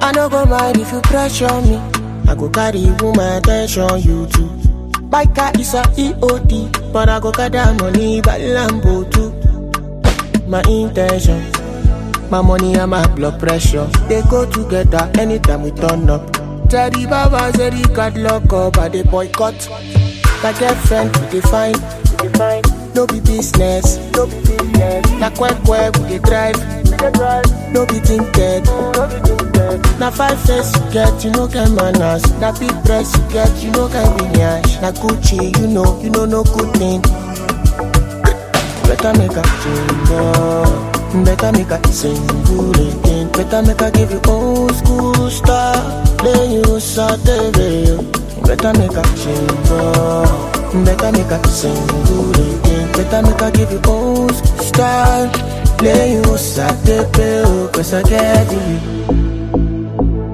I no go mind if you pressure me. I go carry woman attention, you too. Biker is a EOD, but I go gather money by Lambo too. My intention, my money and my blood pressure, they go together anytime we turn up. Teddy Baba said he got lock up, I they boycott. My girlfriend, we define, we define. No be business, no be business. Na quack quack, we dey drive, we dey drive. No be tinted, no be tinted. Na five face you get, you no get manners. Na big dress you get, you no get lineage. Na Gucci, you know, you know no good thing. Better make a change up. Better make a single again. Better make a give you old school style. Then you saute Better make a change up. Better make a single again. Better make a give you old school style. Then you saute Cause I get you.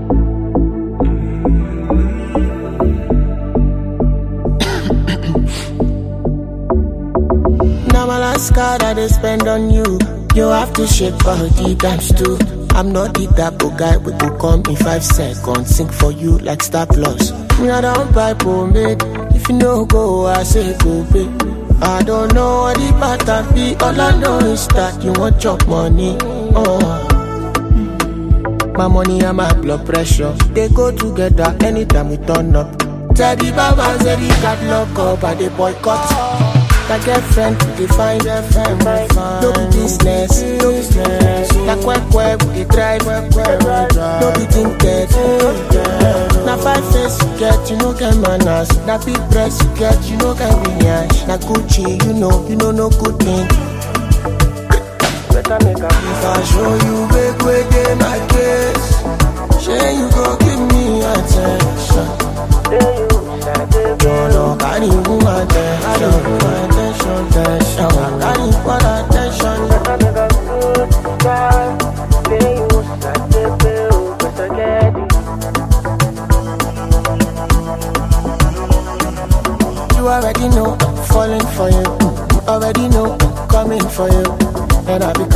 Now my last card I they spend on you. You have to shake body times two. I'm not the type of guy we go come in five seconds. Sing for you like Star Plus. Me I don't buy pomade. If you no go, I say go pay. I don't know what the pattern be. All I know is that you want chop money. Oh. My money and my blood pressure they go together anytime we turn up. Teddy Baba said he got lock up and they boycott. My girlfriend, we define girlfriend, no be business, no business. Na quack quack, we dey drive, no be tinted. Na five face you get, you no get manners. Na big dress you get, you no get lineage. Na Gucci, you know, you know no good thing. Better make a If I show you big way dey my case, shey you go give me attention. Jọ̀lọ̀ kárí fún attention, attention, attention. Kárí fún attention. You already know I'm falling for you. You already know I'm coming for you. And I be